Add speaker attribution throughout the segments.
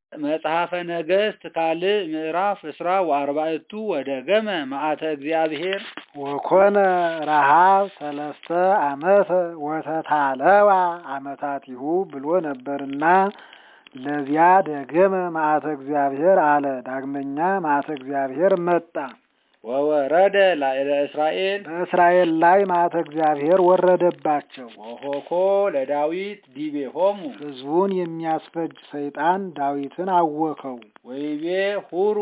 Speaker 1: መጽሐፈ ነገሥት ካልዕ ምዕራፍ እስራ ወአርባዕቱ ወደገመ መዓተ እግዚአብሔር
Speaker 2: ወኮነ ረሃብ ሰለስተ ዓመተ ወተታለዋ ዓመታቲሁ ብሎ ነበርና ለዚያ ደገመ መዓተ እግዚአብሔር አለ። ዳግመኛ መዓተ እግዚአብሔር መጣ።
Speaker 1: ወወረደ ላዕለ እስራኤል
Speaker 2: በእስራኤል ላይ መዓተ እግዚአብሔር ወረደባቸው።
Speaker 1: ወሆኮ ለዳዊት ዲቤሆሙ
Speaker 2: ሕዝቡን የሚያስፈጅ ሰይጣን ዳዊትን አወከው።
Speaker 1: ወይቤ ሁሩ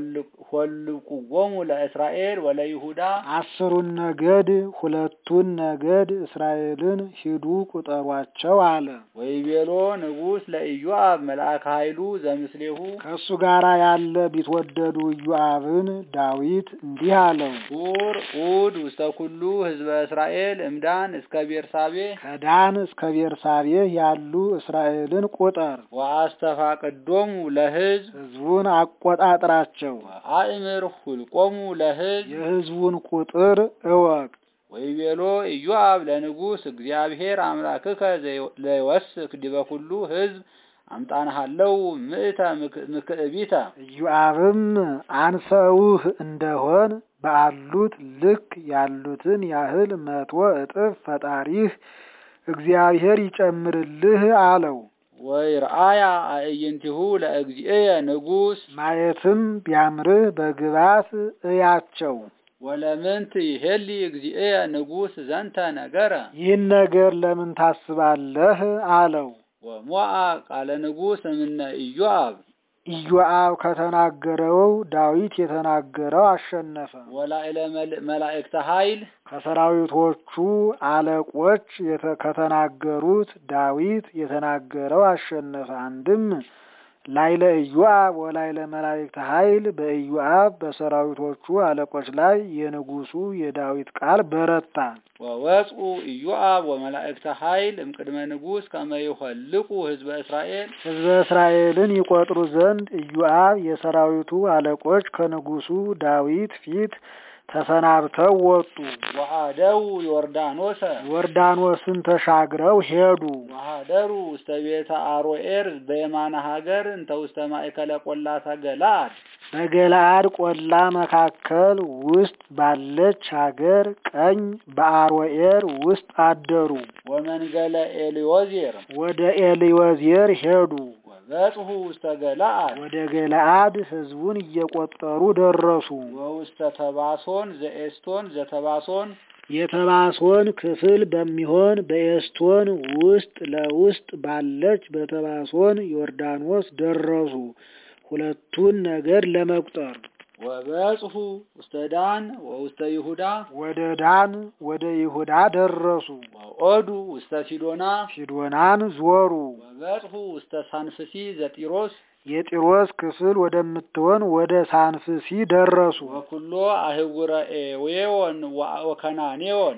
Speaker 1: ሆልቁዎሙ ለእስራኤል ወለይሁዳ
Speaker 2: አስሩን ነገድ ሁለቱን ነገድ እስራኤልን ሂዱ ቁጠሯቸው አለ።
Speaker 1: ወይቤሎ ንጉሥ ለኢዮአብ መልአከ ኃይሉ ዘምስሌሁ
Speaker 2: ከእሱ ጋር ያለ ቢትወደዱ ኢዮአብን ዳዊት እንዲህ አለው፣
Speaker 1: ሁር ኡድ ውስተ ኩሉ ህዝበ እስራኤል እምዳን እስከ ቤርሳቤ
Speaker 2: ከዳን እስከ ቤርሳቤህ ያሉ እስራኤልን ቁጠር፣
Speaker 1: ወአስተፋቅዶሙ ለህዝብ
Speaker 2: ሕዝቡን አቆጣጥራቸው፣
Speaker 1: አእምር ሁልቆሙ ለህዝብ
Speaker 2: የሕዝቡን ቁጥር እወቅ።
Speaker 1: ወይቤሎ ኢዮአብ ለንጉሥ እግዚአብሔር አምላክከ ለይወስክ ዲበ ኩሉ ህዝብ አምጣንሃለው ምእተ ምክዕቢተ
Speaker 2: ኢዮአብም አንሰውህ እንደሆን በአሉት ልክ ያሉትን ያህል መቶ እጥፍ ፈጣሪህ እግዚአብሔር ይጨምርልህ አለው።
Speaker 1: ወይርአያ አእይንቲሁ ለእግዚእየ ንጉሥ
Speaker 2: ማየትም ቢያምርህ በግባት እያቸው።
Speaker 1: ወለምንት ይሄሊ እግዚእየ ንጉሥ ዘንተ ነገረ
Speaker 2: ይህን ነገር ለምን ታስባለህ አለው።
Speaker 1: ወሞአ ቃለ ንጉሥ እምነ ኢዮአብ
Speaker 2: ኢዮአብ ከተናገረው ዳዊት የተናገረው አሸነፈ።
Speaker 1: ወላዕለ መላእክተ ኃይል
Speaker 2: ከሰራዊቶቹ አለቆች የተ- ከተናገሩት ዳዊት የተናገረው አሸነፈ። አንድም ላይለ ኢዮአብ ወላይለ መላእክተ ኃይል በኢዮአብ በሰራዊቶቹ አለቆች ላይ የንጉሱ የዳዊት ቃል በረታ።
Speaker 1: ወወፁ ኢዮአብ ወመላእክተ ኃይል እምቅድመ ንጉሥ ከመ ይኸልቁ ህዝበ እስራኤል
Speaker 2: ሕዝበ እስራኤልን ይቆጥሩ ዘንድ ኢዮአብ የሰራዊቱ አለቆች ከንጉሱ ዳዊት ፊት ተሰናብተው ወጡ።
Speaker 1: ወአደው ዮርዳኖሰ
Speaker 2: ዮርዳኖስን ተሻግረው ሄዱ።
Speaker 1: ወሀደሩ ውስተ ቤተ አሮኤር በየማነ ሀገር እንተ ውስተ ማእከለ ቆላተ ገለአድ
Speaker 2: በገለአድ ቆላ መካከል ውስጥ ባለች ሀገር ቀኝ በአሮኤር ውስጥ አደሩ።
Speaker 1: ወመንገለ ኤልዮዜር
Speaker 2: ወደ ኤልወዜር ሄዱ።
Speaker 1: ወበጽሑ ውስተ ገለአድ
Speaker 2: ወደ ገለአድ ሕዝቡን እየቆጠሩ ደረሱ።
Speaker 1: ወውስተ ተባሶን ዘኤስቶን ዘተባሶን
Speaker 2: የተባሶን ክፍል በሚሆን በኤስቶን ውስጥ ለውስጥ ባለች በተባሶን ዮርዳኖስ ደረሱ። ሁለቱን ነገር ለመቁጠር
Speaker 1: ወበጽሑ ውስተ ዳን ወውስተ ይሁዳ
Speaker 2: ወደ ዳን ወደ ይሁዳ ደረሱ።
Speaker 1: ወኦዱ ውስተ ሲዶና
Speaker 2: ሲዶናን ዞሩ።
Speaker 1: ወበጽሑ ውስተ ሳንፍሲ ዘጢሮስ
Speaker 2: የጢሮስ ክፍል ወደምትሆን ወደ ሳንፍሲ ደረሱ።
Speaker 1: ወኩሎ አህጉረ ኤዌዎን ወከናኔዎን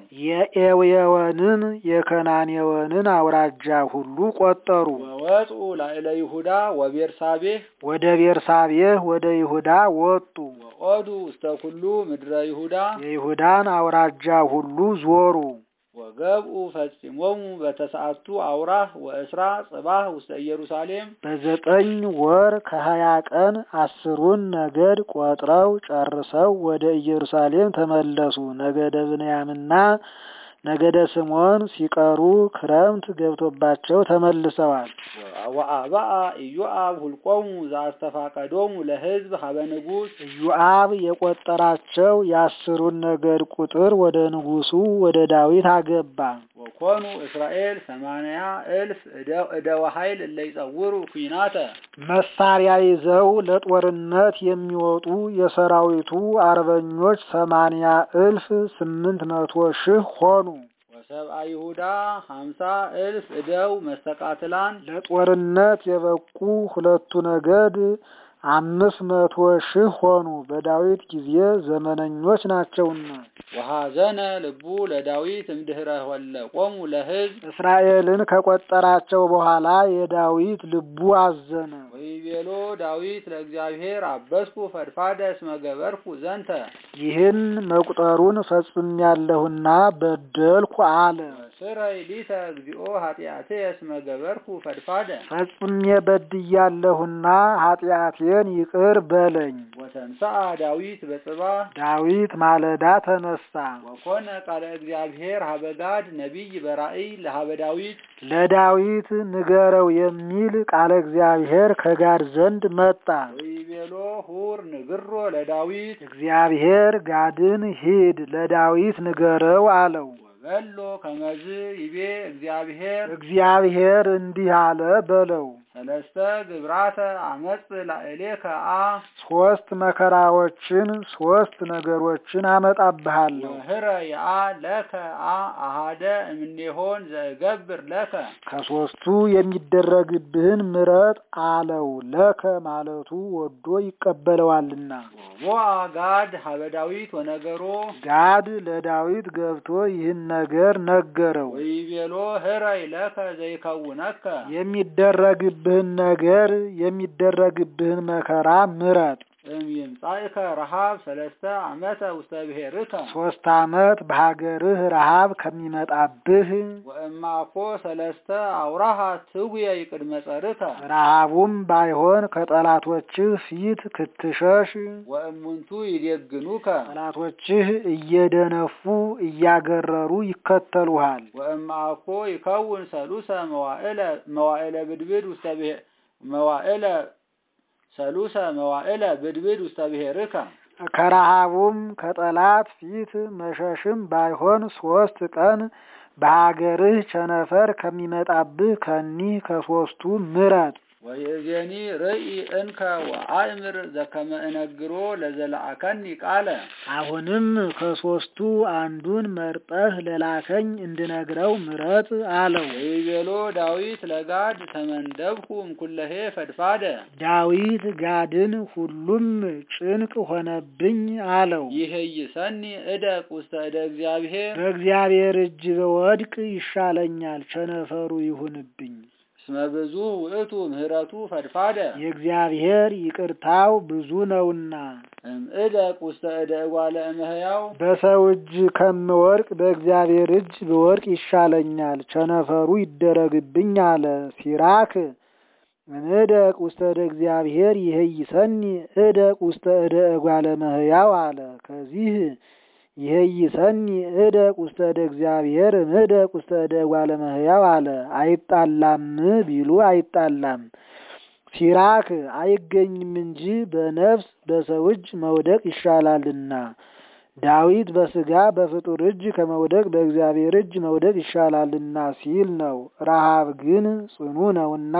Speaker 2: የኤውየወንን የከናኔወንን አውራጃ ሁሉ ቆጠሩ።
Speaker 1: ወወጽኡ ላዕለ ይሁዳ ወቤርሳቤህ
Speaker 2: ወደ ቤርሳቤህ ወደ ይሁዳ ወጡ።
Speaker 1: ወኦዱ ውስተ ኩሉ ምድረ ይሁዳ
Speaker 2: የይሁዳን አውራጃ ሁሉ ዞሩ።
Speaker 1: ወገብኡ ፈጺሞሙ በተሰዓቱ አውራህ ወእስራ ጽባህ ውስተ ኢየሩሳሌም
Speaker 2: በዘጠኝ ወር ከሀያ ቀን አስሩን ነገድ ቆጥረው ጨርሰው ወደ ኢየሩሳሌም ተመለሱ። ነገደ ብንያምና ነገደ ስምዖን ሲቀሩ ክረምት ገብቶባቸው ተመልሰዋል።
Speaker 1: ወአባአ ኢዮአብ ሁልቆሙ ዘአስተፋቀዶሙ ለሕዝብ ሀበ ንጉሥ
Speaker 2: ኢዮአብ የቆጠራቸው የአስሩን ነገድ ቁጥር ወደ ንጉሱ ወደ ዳዊት አገባ።
Speaker 1: ወኮኑ እስራኤል ሰማንያ እልፍ እደወ ኃይል እለ ይጸውሩ ኩናተ
Speaker 2: መሳሪያ ይዘው ለጦርነት የሚወጡ የሰራዊቱ አርበኞች ሰማንያ እልፍ ስምንት መቶ ሺህ ሆኑ።
Speaker 1: ወሰብአ ይሁዳ ሀምሳ እልፍ እደው መስተቃትላን
Speaker 2: ለጦርነት የበቁ ሁለቱ ነገድ አምስት መቶ ሺህ ሆኑ። በዳዊት ጊዜ ዘመነኞች ናቸውና።
Speaker 1: ወሐዘነ ልቡ ለዳዊት እምድኅረ ሆለቆሙ ለሕዝብ
Speaker 2: እስራኤልን ከቆጠራቸው በኋላ የዳዊት ልቡ አዘነ።
Speaker 1: ወይቤሎ ዳዊት ለእግዚአብሔር አበስኩ ፈድፋደ እስመ ገበርኩ ዘንተ
Speaker 2: ይህን መቁጠሩን ፈጽሜያለሁና በደልኩ አለ።
Speaker 1: ስረይ ሊተ እግዚኦ ኃጢአትየ እስመ ገበርኩ ፈድፋደ
Speaker 2: ፈጽሜ በድያለሁና ኃጢአቴን ይቅር በለኝ።
Speaker 1: ወተንሥአ ዳዊት በጽባ
Speaker 2: ዳዊት ማለዳ ተነሳ፣
Speaker 1: ወኮነ ቃለ እግዚአብሔር ሀበጋድ ነቢይ በራእይ ለሀበ ዳዊት
Speaker 2: ለዳዊት ንገረው የሚል ቃለ እግዚአብሔር ከጋድ ዘንድ መጣ።
Speaker 1: ወይቤሎ ሁር ንግሮ ለዳዊት
Speaker 2: እግዚአብሔር ጋድን ሂድ ለዳዊት ንገረው አለው።
Speaker 1: ወበሎ ከመዝ ይቤ እግዚአብሔር
Speaker 2: እግዚአብሔር እንዲህ አለ በለው
Speaker 1: ሰለስተ ግብራተ አመፅ ላዕሌከ አ
Speaker 2: ሶስት መከራዎችን ሶስት ነገሮችን አመጣብሃለሁ።
Speaker 1: ወህረ የአ ለከ አ አሃደ እምኔሆን ዘገብር ለከ
Speaker 2: ከሶስቱ የሚደረግብህን ምረጥ አለው። ለከ ማለቱ ወዶ ይቀበለዋልና።
Speaker 1: ወቦአ ጋድ ሀበ ዳዊት ወነገሮ
Speaker 2: ጋድ ለዳዊት ገብቶ ይህን ነገር ነገረው።
Speaker 1: ወይቤሎ ህረይ ለከ ዘይከውነከ
Speaker 2: የሚደረግብህን ነገር የሚደረግብህን መከራ ምረጥ።
Speaker 1: እምይምጻእከ ረሃብ ሰለስተ ዓመተ ውስተ ብሔርከ
Speaker 2: ሶስት ዓመት በሀገርህ ረሃብ ከሚመጣብህ
Speaker 1: ወእማኮ ሰለስተ አውራሃ ትጉየ ይቅድመ ጸርከ
Speaker 2: ረሃቡም ባይሆን ከጠላቶችህ ፊት ክትሸሽ
Speaker 1: ወእሙንቱ ይዴግኑከ
Speaker 2: ጠላቶችህ እየደነፉ እያገረሩ ይከተሉሃል።
Speaker 1: ወእማኮ ይከውን ሰሉሰ መዋዕለ መዋዕለ ብድብድ ውስተ ብሔር መዋዕለ ሰሉሰ መዋዕለ ብድብድ ውስተ ብሔርከ
Speaker 2: ከረሃቡም ከጠላት ፊት መሸሽም ባይሆን ሶስት ቀን በሀገርህ ቸነፈር ከሚመጣብህ ከኒህ ከሶስቱ ምረጥ።
Speaker 1: ወይእዜኒ ርእይ እንከ ወአእምር ዘከመ እነግሮ ለዘለአከኒ ቃለ
Speaker 2: አሁንም ከሶስቱ አንዱን መርጠህ ለላከኝ እንድነግረው ምረጥ አለው።
Speaker 1: ወይቤሎ ዳዊት ለጋድ ተመንደብኩ እምኩለሄ ፈድፋደ
Speaker 2: ዳዊት ጋድን ሁሉም ጭንቅ ሆነብኝ አለው።
Speaker 1: ይሄይሰኒ እደቅ ውስተ እደ እግዚአብሔር
Speaker 2: በእግዚአብሔር እጅ በወድቅ ይሻለኛል፣ ቸነፈሩ ይሁንብኝ።
Speaker 1: እስመ ብዙ ውእቱ ምህረቱ ፈድፋደ
Speaker 2: የእግዚአብሔር ይቅርታው ብዙ ነውና
Speaker 1: እምእደቅ ውስተ እደ እጓለ እመሕያው
Speaker 2: በሰው እጅ ከምወድቅ በእግዚአብሔር እጅ ብወድቅ ይሻለኛል፣ ቸነፈሩ ይደረግብኝ አለ። ሲራክ እምእደቅ ውስተ እደ እግዚአብሔር ይሄይሰኒ እደቅ ውስተ እደ እጓለ እመሕያው አለ። ከዚህ ይሄይሰኒ እደቅ ውስተ እደ እግዚአብሔር እምእደቅ ውስተ እደ እጓለ እመሕያው አለ። አይጣላም ቢሉ አይጣላም። ሲራክ አይገኝም እንጂ በነፍስ በሰው እጅ መውደቅ ይሻላልና። ዳዊት በስጋ በፍጡር እጅ ከመውደቅ በእግዚአብሔር እጅ መውደቅ ይሻላልና ሲል ነው። ረሃብ ግን ጽኑ ነውና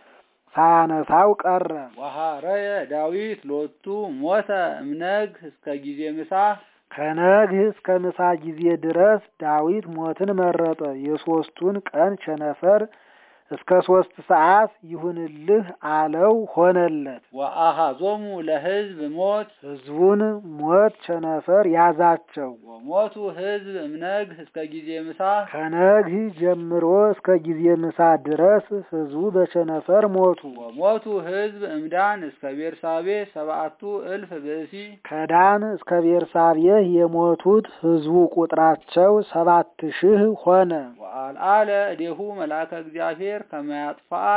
Speaker 2: ሳያነሳው ቀረ።
Speaker 1: ወሐረየ ዳዊት ሎቱ ሞተ እምነግ እስከ ጊዜ ምሳ
Speaker 2: ከነግህ እስከ ምሳ ጊዜ ድረስ ዳዊት ሞትን መረጠ። የሶስቱን ቀን ቸነፈር እስከ ሶስት ሰዓት ይሁንልህ አለው፣ ሆነለት።
Speaker 1: ወአሃዞሙ ለሕዝብ ሞት
Speaker 2: ሕዝቡን ሞት ቸነፈር ያዛቸው።
Speaker 1: ወሞቱ ሕዝብ እምነግህ እስከ ጊዜ ምሳ
Speaker 2: ከነግህ ጀምሮ እስከ ጊዜ ምሳ ድረስ ሕዝቡ በቸነፈር ሞቱ።
Speaker 1: ወሞቱ ሕዝብ እምዳን እስከ ቤርሳቤ ሰብአቱ እልፍ ብእሲ
Speaker 2: ከዳን እስከ ቤርሳቤህ የሞቱት ሕዝቡ ቁጥራቸው ሰባት ሺህ ሆነ።
Speaker 1: ወአልዓለ እዴሁ መልአከ እግዚአብሔር ከመያጥፋአ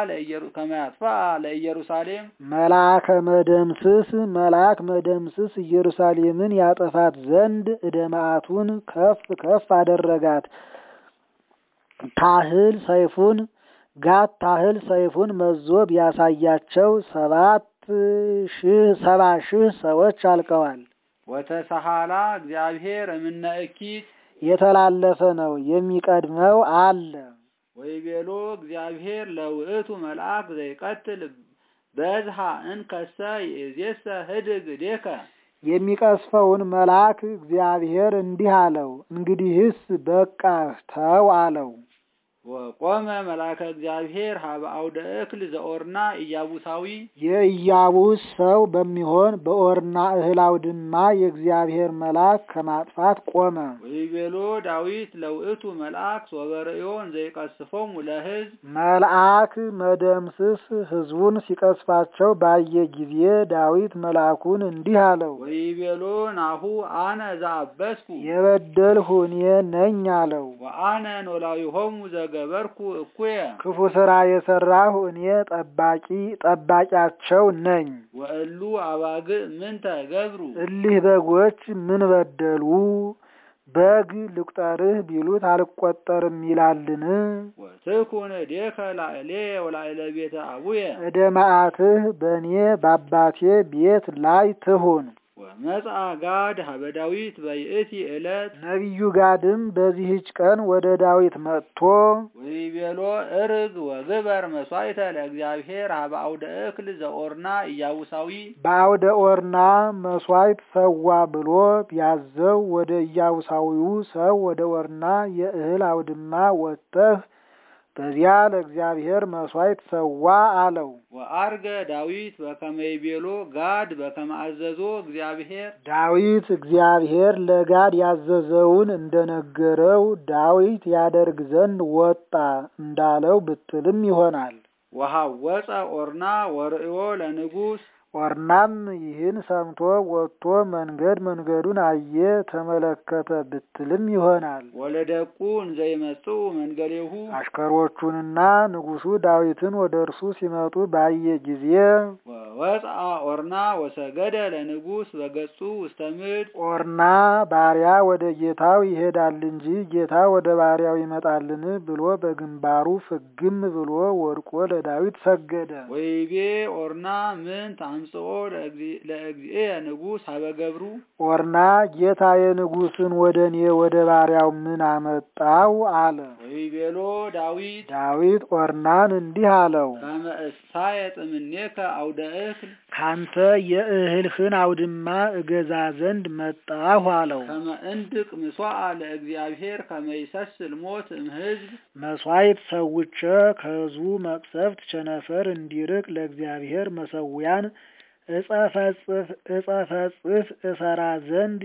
Speaker 1: ለኢየሩሳሌም
Speaker 2: መልአከ መደምስስ መልአክ መደምስስ ኢየሩሳሌምን ያጠፋት ዘንድ እደ መዓቱን ከፍ ከፍ አደረጋት። ታህል ሰይፉን ጋት ታህል ሰይፉን መዞ ቢያሳያቸው ሰባት ሺህ ሰባ ሺህ ሰዎች አልቀዋል።
Speaker 1: ወተሰሃላ እግዚአብሔር እምነ እኪት
Speaker 2: የተላለፈ ነው፣ የሚቀድመው አለ።
Speaker 1: ወይቤሎ እግዚአብሔር ለውእቱ መልአክ ዘይቀትል በዝሃ እንከሰ ይእዜሰ ህድግ እዴከ
Speaker 2: የሚቀስፈውን መልአክ እግዚአብሔር እንዲህ አለው፣ እንግዲህስ በቃህ ተው አለው።
Speaker 1: ወቆመ መልአከ እግዚአብሔር ሀበ አውደ እክል ዘኦርና ኢያቡሳዊ
Speaker 2: የኢያቡስ ሰው በሚሆን በኦርና እህል አውድማ የእግዚአብሔር መልአክ ከማጥፋት ቆመ።
Speaker 1: ወይቤሎ ዳዊት ለውእቱ መልአክ ሶበርእዮን ዘይቀስፎሙ ለሕዝብ
Speaker 2: መልአክ መደምስስ ሕዝቡን ሲቀስፋቸው ባየ ጊዜ ዳዊት መልአኩን እንዲህ አለው፣
Speaker 1: ወይቤሎ ናሁ አነ ዘአበስኩ
Speaker 2: የበደልሁ እኔ ነኝ አለው።
Speaker 1: ወአነ ኖላዊሆሙ ዘገበርኩ እኩየ
Speaker 2: ክፉ ስራ የሰራሁ እኔ ጠባቂ ጠባቂያቸው ነኝ።
Speaker 1: ወእሉ አባግዕ ምንተ ገብሩ
Speaker 2: እሊህ በጎች ምን በደሉ? በግ ልቁጠርህ ቢሉት አልቆጠርም ይላልን?
Speaker 1: ወትኩን እዴከ ላዕሌ ወላዕለ ቤተ አቡየ
Speaker 2: እደ መዓትህ በእኔ በአባቴ ቤት ላይ ትሁን።
Speaker 1: ወመጽአ ጋድ ሀበ ዳዊት በይእቲ ዕለት
Speaker 2: ነቢዩ ጋድም በዚህች ቀን ወደ ዳዊት መጥቶ
Speaker 1: ወይቤሎ እርግ ወግበር መስዋዕተ ለእግዚአብሔር ሀበ አውደ እክል ዘኦርና ኢያቡሳዊ
Speaker 2: በአውደ ኦርና መስዋዕት ሰዋ ብሎ ቢያዘው ወደ ኢያቡሳዊው ሰው ወደ ኦርና የእህል አውድማ ወጥተህ በዚያ ለእግዚአብሔር መስዋዕት ሰዋ አለው።
Speaker 1: ወአርገ ዳዊት በከመ ይቤሎ ጋድ በከመ አዘዞ እግዚአብሔር
Speaker 2: ዳዊት እግዚአብሔር ለጋድ ያዘዘውን እንደነገረው ዳዊት ያደርግ ዘንድ ወጣ እንዳለው ብትልም ይሆናል።
Speaker 1: ወሐወፀ ኦርና ወርእዮ ለንጉሥ
Speaker 2: ኦርናም ይህን ሰምቶ ወጥቶ መንገድ መንገዱን አየ ተመለከተ ብትልም ይሆናል።
Speaker 1: ወለደቁ እንዘይመጽኡ መንገሌሁ
Speaker 2: አሽከሮቹንና ንጉሡ ዳዊትን ወደ እርሱ ሲመጡ ባየ ጊዜ
Speaker 1: ወወፅአ ኦርና ወሰገደ ለንጉሥ በገጹ ውስተ ምድር
Speaker 2: ኦርና ባሪያ ወደ ጌታው ይሄዳል እንጂ ጌታ ወደ ባሪያው ይመጣልን ብሎ በግንባሩ ፍግም ብሎ ወድቆ ለዳዊት ሰገደ።
Speaker 1: ወይቤ ኦርና ምን ታምጽኦ ለእግዚእየ ንጉሥ ሀበ ገብሩ
Speaker 2: ኦርና ጌታ የንጉሥን ወደ እኔ ወደ ባሪያው ምን አመጣው አለ።
Speaker 1: ወይቤሎ ዳዊት
Speaker 2: ዳዊት ኦርናን እንዲህ አለው፣
Speaker 1: ከመ እሳየጥ እምኔከ አውደ እክል
Speaker 2: ካንተ የእህልህን አውድማ እገዛ ዘንድ መጣሁ አለው።
Speaker 1: ከመ እንድቅ ምስዋዕ ለእግዚአብሔር ከመ ይሰስል ሞት እምሕዝብ
Speaker 2: መስዋዕት ሰውቼ ከሕዝቡ መቅሰፍት ቸነፈር እንዲርቅ ለእግዚአብሔር መሰዊያን እጸፈጽፍ እጸፈጽፍ እሰራ ዘንድ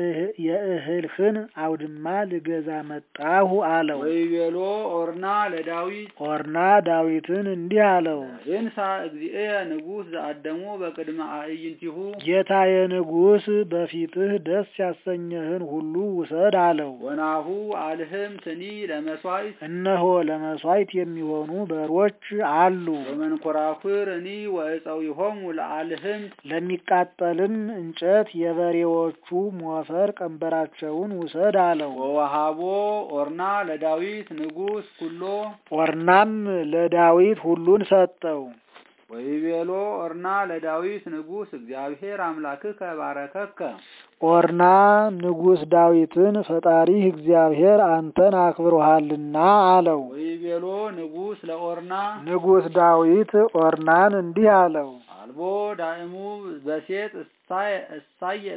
Speaker 2: የእህልህን አውድማ ልገዛ መጣሁ አለው።
Speaker 1: ወይቤሎ ኦርና ለዳዊት
Speaker 2: ኦርና ዳዊትን እንዲህ አለው፣
Speaker 1: ይንሳ እግዚእየ ንጉሥ ዘአደሞ በቅድመ አዕይንቲሁ
Speaker 2: ጌታዬ ንጉሥ በፊትህ ደስ ያሰኘህን ሁሉ ውሰድ አለው።
Speaker 1: ወናሁ አልህም ትኒ ለመስዋዕት
Speaker 2: እነሆ ለመስዋዕት የሚሆኑ በሮች አሉ።
Speaker 1: ወመንኮራኩር እኒ ወእፀዊሆሙ ለአልህም
Speaker 2: ለሚቃጠልም እንጨት የበሬዎቹ ሞፈር ቀንበራቸውን ውሰድ አለው።
Speaker 1: ወወሃቦ ኦርና ለዳዊት ንጉሥ ኩሎ
Speaker 2: ኦርናም ለዳዊት ሁሉን ሰጠው።
Speaker 1: ወይቤሎ ኦርና ለዳዊት ንጉሥ እግዚአብሔር አምላክከ ባረከከ
Speaker 2: ኦርና ንጉሥ ዳዊትን ፈጣሪህ እግዚአብሔር አንተን አክብሮሃልና አለው።
Speaker 1: ወይቤሎ ንጉሥ ለኦርና
Speaker 2: ንጉሥ ዳዊት ኦርናን እንዲህ አለው፣
Speaker 1: አልቦ ዳእሙ በሴጥ እሳየጥ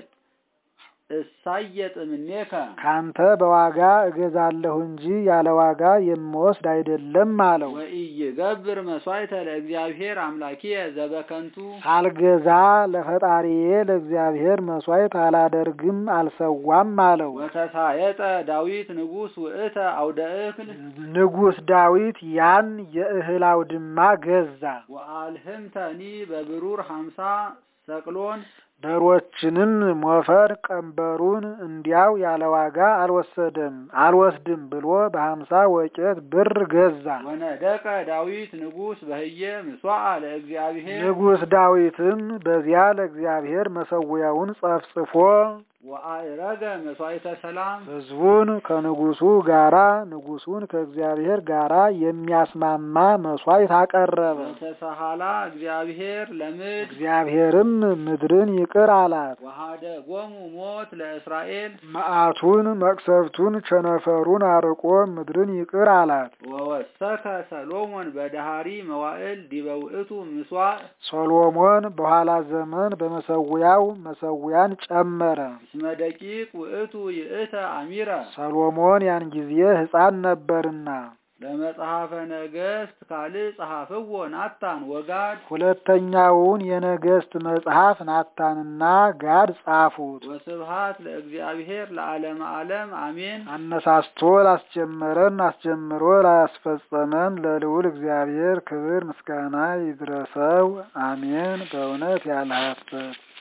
Speaker 1: እሳየጥ እምኔከ
Speaker 2: ካንተ በዋጋ እገዛለሁ እንጂ ያለ ዋጋ የምወስድ አይደለም አለው።
Speaker 1: ወኢይገብር መስዋዕተ ለእግዚአብሔር አምላኪየ ዘበከንቱ
Speaker 2: ሳልገዛ ለፈጣሪዬ ለእግዚአብሔር መስዋዕት አላደርግም አልሰዋም አለው።
Speaker 1: ወተሳየጠ ዳዊት ንጉሥ ውእተ አውደ እክል
Speaker 2: ንጉሥ ዳዊት ያን የእህል አውድማ ገዛ።
Speaker 1: ወአልህምተኒ በብሩር ሀምሳ ሰቅሎን
Speaker 2: በሮችንም ሞፈር ቀንበሩን እንዲያው ያለ ዋጋ አልወሰደም አልወስድም ብሎ በሀምሳ ወቄት ብር ገዛ።
Speaker 1: ወነደቀ ዳዊት ንጉሥ በህየ ምስዋዕ ለእግዚአብሔር
Speaker 2: ንጉሥ ዳዊትም በዚያ ለእግዚአብሔር መሰዊያውን ጸፍጽፎ
Speaker 1: ወአእረገ መስዋዕተ ሰላም
Speaker 2: ሕዝቡን ከንጉሱ ጋራ ንጉሱን ከእግዚአብሔር ጋራ የሚያስማማ መስዋዕት አቀረበ።
Speaker 1: ወተሰሃላ እግዚአብሔር ለምድር
Speaker 2: እግዚአብሔርም ምድርን ይቅር አላት።
Speaker 1: ወሃደ ጎሙ ሞት ለእስራኤል
Speaker 2: መዓቱን መቅሰፍቱን ቸነፈሩን አርቆ ምድርን ይቅር አላት።
Speaker 1: ወወሰከ ሰሎሞን በዳሃሪ መዋዕል ዲበ ውእቱ ምስዋዕ
Speaker 2: ሶሎሞን በኋላ ዘመን በመሰዊያው መሰዊያን ጨመረ።
Speaker 1: እስመ ደቂቅ ውእቱ ይእተ አሚረ
Speaker 2: ሰሎሞን ያን ጊዜ ሕፃን ነበርና
Speaker 1: ለመጽሐፈ ነገሥት ካልዕ ጸሐፍዎ ናታን ወጋድ
Speaker 2: ሁለተኛውን የነገሥት መጽሐፍ ናታንና ጋድ ጻፉት።
Speaker 1: ወስብሃት ለእግዚአብሔር ለዓለመ ዓለም አሜን።
Speaker 2: አነሳስቶ ላስጀመረን አስጀምሮ ላስፈጸመን ለልዑል እግዚአብሔር ክብር ምስጋና ይድረሰው፣ አሜን። በእውነት ያለ ሐሰት